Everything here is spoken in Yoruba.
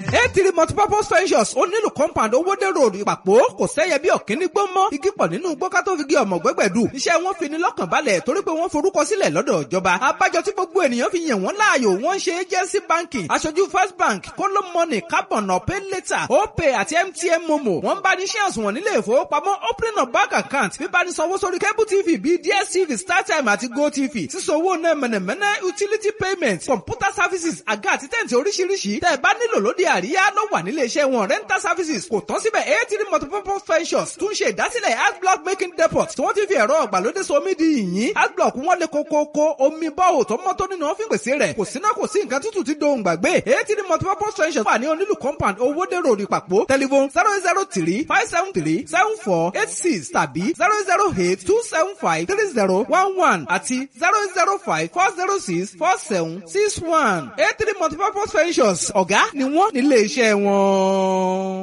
eighty multipurpose ventures ó nílùú compound owóde road ìpàpọ̀ kò sẹ́yẹ bí ọ̀kíní gbó mọ́ igi pọ̀ nínú gbọ́ká tó fi gé ọmọ gbẹ́gbẹ̀dù iṣẹ́ wọn fi ní lọ́kàn balẹ̀ torí pé wọ́n forúkọ sílẹ̀ lọ́dọ̀ ìjọba abájọ tí gbogbo ènìyàn fi yàn wọ́n láàyò wọ́n ṣe agency banking aṣojú first bank kóló money carbon pay later opay àti mtn momo wọ́n bá ní ṣé àsùnwọ̀n nílé ìfowópamọ́ opening of bank account bíbá ní sanwó sórí cable tv bíi dstv startime àti gotv sísanwó náà mẹ̀nẹ̀mẹ̀nẹ̀ utility payment computer services àga àti tẹ̀ǹtì oríṣiríṣi tẹ́ ẹ bá nílò lóde àríyá ló wà nílé iṣẹ́ wọn rental services kò tán síbẹ̀ eighty multipurpose ventures tún ṣe ìdásílẹ̀ adblock making depot tí wọ́n ti fi ẹ̀rọ ọ̀gbàlódé somi di yìnyín adblock wọn lè kókókó omi bọ́ọ̀ tó mọ́ tó nínú wọn fi pèsè rẹ̀ kò síná kò sí nǹkan tútù tí dohùn gbàgbé eighty multipurpose ventures wà ní onílù compound owóde road ìpàpọ̀ telephone zero zero three five seven three seven four eight six tàbí zero zero eight two seven five three zero one one àti zero zero five four zero six four seven six one eight three multipurpose ventures ọ̀gá ni wọ́n nílé iṣẹ́ wọn.